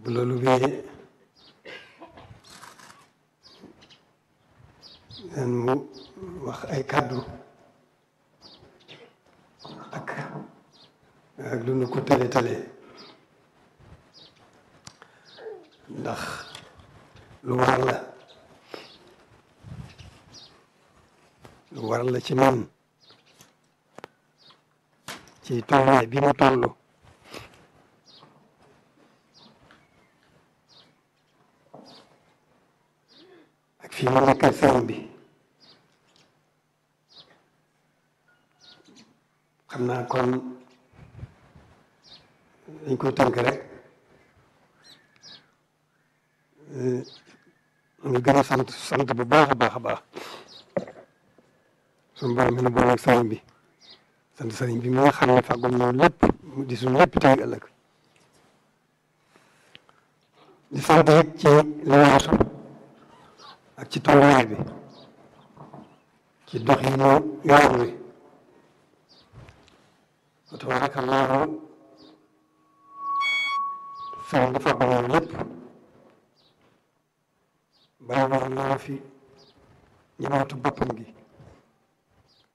bu loolu wéyee dan mu wax ay kàddu ak ak lu nu ko tële tële ndax lu war la lu war la ci man ci tolluwaay bi mu toll ak fii mu nekkal sëriñ bi xam naa kon dañ koy tënk rek ñu gën a sant sant bu baax a baax a baax suñu borom mi nu boole ak sëriñ bi sant sëriñ bi mi nga xam ne fàggul noonu lépp di suñu lépp tey ëllëg di sant it ci li weesu ak ci tolluwaay bi ci dox yi ñu yoon wi wa tabarakallahu sëriñ bi fàggul noonu lépp bàyyi woon na fi ñëwaatu boppam gi